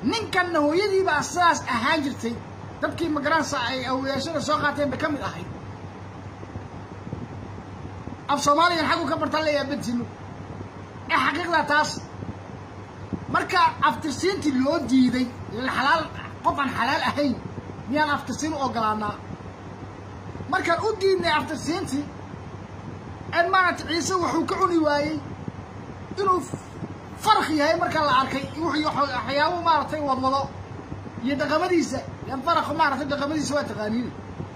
ninkanna hooyadiibaa sidaas ahaan jirtay dadkii magaranaysa ay awayaashada soo qaateen bay ka mid ahayd af soomaaligan xaggu ka bartaan leeyaha bentino ee xaqiiqdaa taas marka aftirsiintii loo diiday xalaal qof aan xalaal ahayn miyaan aftirsiin u ogolaanaa markaan u diidnay aftirsiintii ee maaragta ciise wuxuu ka cuni waayey inuu farq yahay markaa la arkay waxyaabo maaragtay wadwado iyo dhaqamadiisa yan faraq maaragtay dhaqamadiisa waa taqaaniina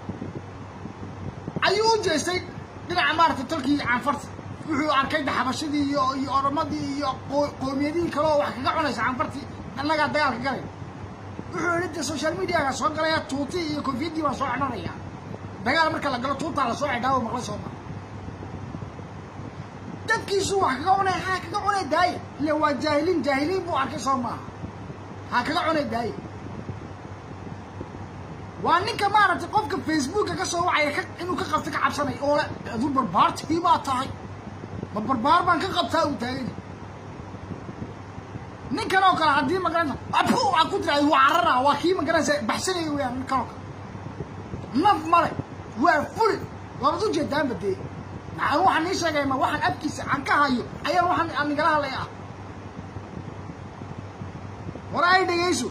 ayuu u jeestay dhinaca maaragtay tolkii canfarta wuxuu arkay daxabashadii iyo iyo oramadii iyo qoomiyadihii kale oo wax kaga cunaysa canfartii annagaa dagaalka galay wuxuu yidhi de social mediaga soo galaya tuutii iyo kofiyaddii baan soo xidhanaya dagaal marka la galo tuutaa lasoo xidhaa maqlay soo maa dadkiisu wax kaga cunay haa kaga cunay daaya ila waa jaahiliin jaahiliin buu arkay soo maaha ha kaga cunay daaya waa ninka maaragtay qofka facebooka ka soo wacaya inuu ka qabta ka cabsanay oo le aduu barbaartii baa tahay ma barbaar baan ka qabtaa uu taaganya ninkan oo kale haddii magaranaysa apu aa ku tira waa carara waa kii magaranaysa baxsanaya weyaan ninkan oo kale naf male waa fuli waabad u jeedaanba dee maxaan waxaan nii sheegay ma waxaan abkiisa aan ka hayo ayaan waxaan aan nigala hadlaya ah war ay dhegayso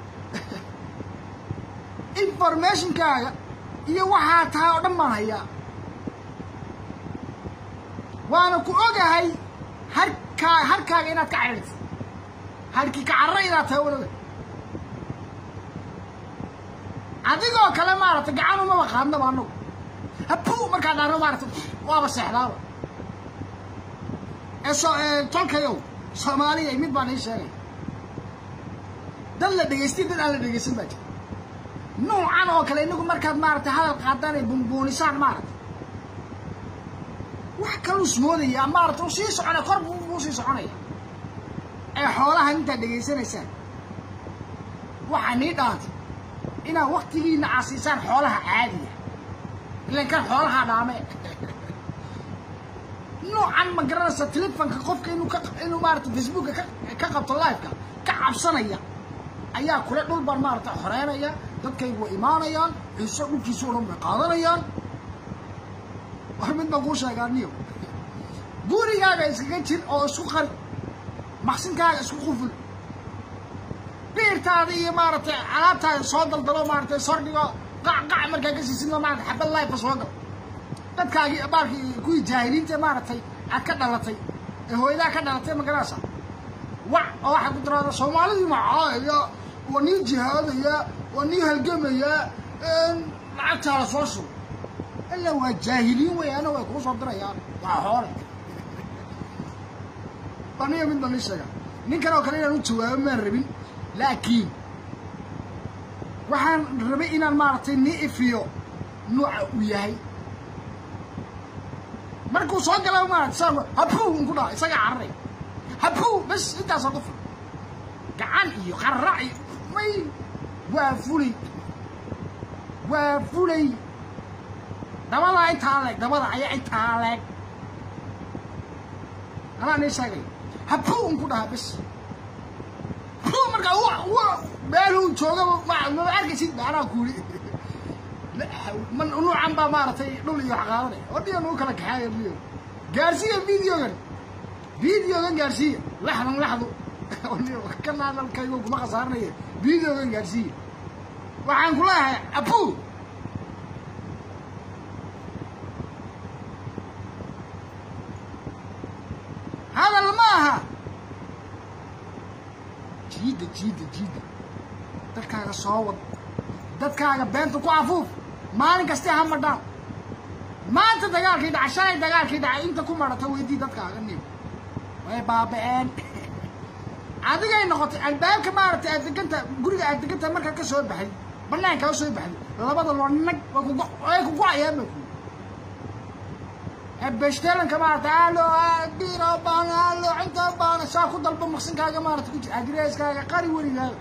informationkaaga iyo waxaa tahay oo dhan baan hayaa waana ku ogahay harkaa harkaaga inaad ka cadhirta harkii ka carra inaad tahay walaga adigoo kale maaragtay gacan umaba qaadnaba annagu habu markaa dhaano maaragtay waaba seexdaaba ee so tolkayow soomaaliya mid baan ii sheegay dad la dhegaystay dad aan la dhegaysan baa jira nuucan oo kale inagu markaad maaragtay hadal qaadaan ay bumbuunisaan maaragtay wax kaluu ismoodaya maaragtay uu sii soconaya kor buu sii soconaya ee xoolaha intaad dhegaysanaysaan waxaa nii dhaantay inaad waktigiina aasiisaan xoolaha caadiga ilan kan xoolaha dhaame noocan ma garanaysa telefonka qofka inuu ka inuu maarata facebooka ka ka qabto liveka ka cabsanaya ayaa kule dhul baan maarata xoreynaya dadkaygu way imaanayaan ciise dhulkiisa o dhan bay qaadanayaan war mid baan kuu sheegaa niyo gurigaaga iskaga jir oo isku qari maqsinkaaga isku quful biirtaada iyo maaragtay alaabtaada soo daldalo maaragtay sordhigo qac qac markaa ka siisidno maarata xabad lifeka soo gal dadkaagii baarkii kuwii jaahiliinta maaragtay aad ka dhalatay ee hooyadaa ka dhalatay magarasa wac oo waxaa ku tiraada soomaalidii macaaya waa nii jihaadaya waa nii halgamayaa lacagtaada soo shugo ila waa jaahiliin weyaano way kuu soo dirayaan waa xoole aniga mid baan ii sheegaa ninkan oo kale inaan u jawaabo maan rabin laakiin waxaan rabay inaan maaragtay nii ifiyo nuuca uu yahay markuu soo gala maarata saa habuu unku dhaha isagaa cararay habuu bas intaasoo ku fil gacan iyo qararac iyo may waa fulay waa fulay dabadaa intaa leeg dabada ayaa intaa leeg anaa nii sheegay habuu unku dhaha bas habuu markaa meeluu joogaba maba arkaysid anaa kuuli nuucan baa maaragtay dhul iyo wax qaadanaya odhiga nagu kala kaxaaya niyo gaarsiiya videogan videogan gaarsiiya laxdan laxdu kan hadalkaygo kuma khasaaranaya videogan gaarsiiya waxaan ku leeyahay abu hadal ma aha jiida jiida jiida dadkaaga soo wad dadkaaga beenta ku afuuf maalin kastee ha madhaan maanta dagaalkii dhaca shalay dagaalkii dhacay inta ku marata weydii dadkaaga nim way baaba-een adigay noqotay albaabka maaragtay aad deganta guriga aad deganta markaad ka soo baxay banaankaa soo baxday labada loo nag way ku go-ayaan ba ku beshtalanka maarata alo diro baan alo cinta baan saa ku dalba maqsinkaaga maarata ku jir adreskaaga qari weligaaga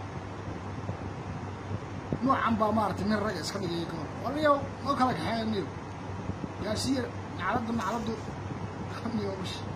noocan baa maaragtay nin ragga iska dhigaya ka hor waliyo oo kala kaxeeya niyo gaarsiiya nacladda nacladdu niyo